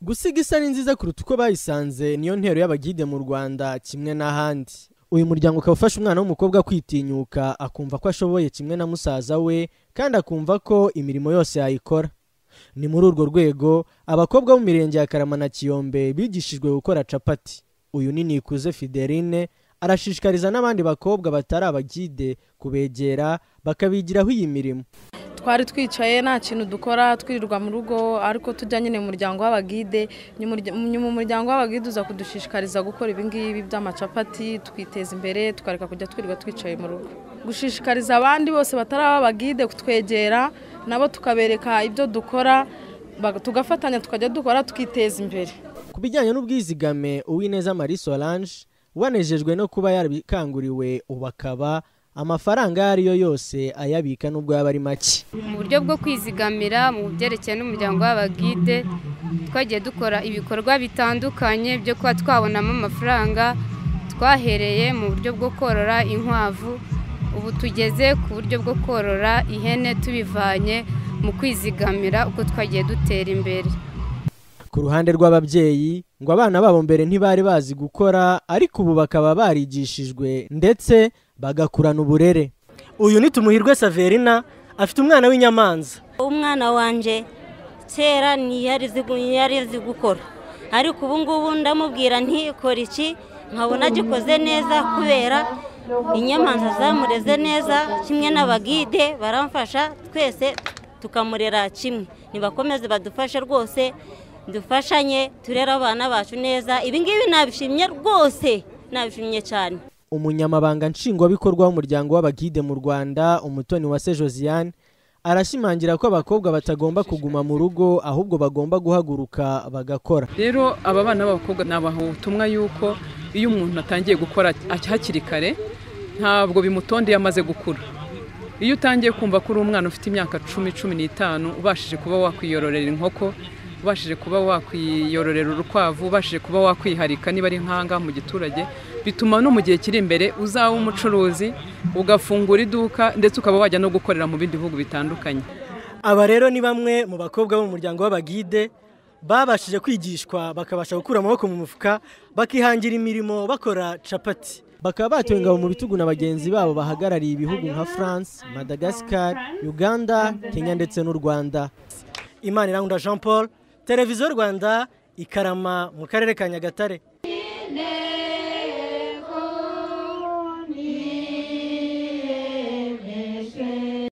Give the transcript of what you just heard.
gusiga isa ni nziza kuruta uko bayisanze niyo ntero y'abagide mu rwanda kimwe n'ahandi uyu muryango ukaba ufasha umwana w'umukobwa kwitinyuka akumva ko ashoboye kimwe na musaza we kandi akumva ko imirimo yose yayikora ni muri urwo rwego abakobwa bo mu mirenge ya karama na kiyombe bigishijwe gukora capati uyu ni nikuze fideline arashishikariza n'abandi bakobwa batari abagide kubegera bakabigiraho iyi mirimo twari twicaye nta kintu dukora twirirwa mu rugo ariko tujya nyine mu muryango w'abagide nyuma umuryango w'abagide uza kudushishikariza gukora ibingibi by'amacapati twiteza imbere tukareka kujya twirirwa twicaye mu rugo gushishikariza abandi bose batari ab'abagide kutwegera nabo tukabereka ibyo dukora tugafatanya tukajya dukora tukiteza imbere ku bijyanye n'ubwizigame uwineza marie solange wanejejwe no kuba yarabikanguriwe ubu akaba amafaranga ayo ari yo yose ayabika n'ubwo yaba ari make mu buryo bwo kwizigamira mu byerekeye n'umuryango w'abagide twagiye dukora ibikorwa bitandukanye byo kuba twabonamo amafaranga twahereye mu buryo bwo korora inkwavu ubu tugeze ku buryo bwo korora ihene tubivanye mu kwizigamira uko twagiye dutera imbere ku ruhande rw'ababyeyi ngo abana babo mbere ntibari bazi gukora ariko ubu bakaba barigishijwe ndetse bagakurana uburere uyu ni tumuhirwe saverina afite umwana w'inyamanza umwana wanjye kera ntiyari azi gukora ariko ubu ngubu ndamubwira ntikore iki nkabona agikoze neza kubera inyamanza zamureze neza kimwe n'abagide baramfasha twese tukamurera kimwe ntibakomeze badufashe rwose dufashanye turere abana bacu neza ibingibi nabishimye rwose nabishimye cyane umunyamabanga nshingwabikorwa w'umuryango w'abagide mu rwanda umutoni wa se josiane arashimangira ko abakobwa batagomba kuguma mu rugo ahubwo bagomba guhaguruka bagakora rero aba bana b'abakobwa nabaha ubutumwa y'uko iyo umuntu atangiye gukora hakiri kare ntabwo bimutondeye amaze gukura iyo utangiye kumva ko uri umwana ufite imyaka cumi cumi n'itanu ubashije kuba wakwiyororera inkoko ubashije kuba wakwiyororera urukwavu ubashije kuba wakwiharika niba ari nkanga mu giturage bituma no mu gihe kiri imbere uzaba umucuruzi ugafungura iduka ndetse ukaba wajya no gukorera mu bindi bihugu bitandukanye aba rero ni bamwe mu bakobwa bo mu muryango w'abagide babashije kwigishwa bakabasha gukura amaboko mu mufuka bakihangira imirimo bakora capati bakaba batuwe ingabo mu bitugu na bagenzi babo bahagarariye ibihugu nka france madagascar uganda kenya ndetse n'u rwanda imana irangunda jean paul televiziyo rwanda ikarama mu karere ka nyagatare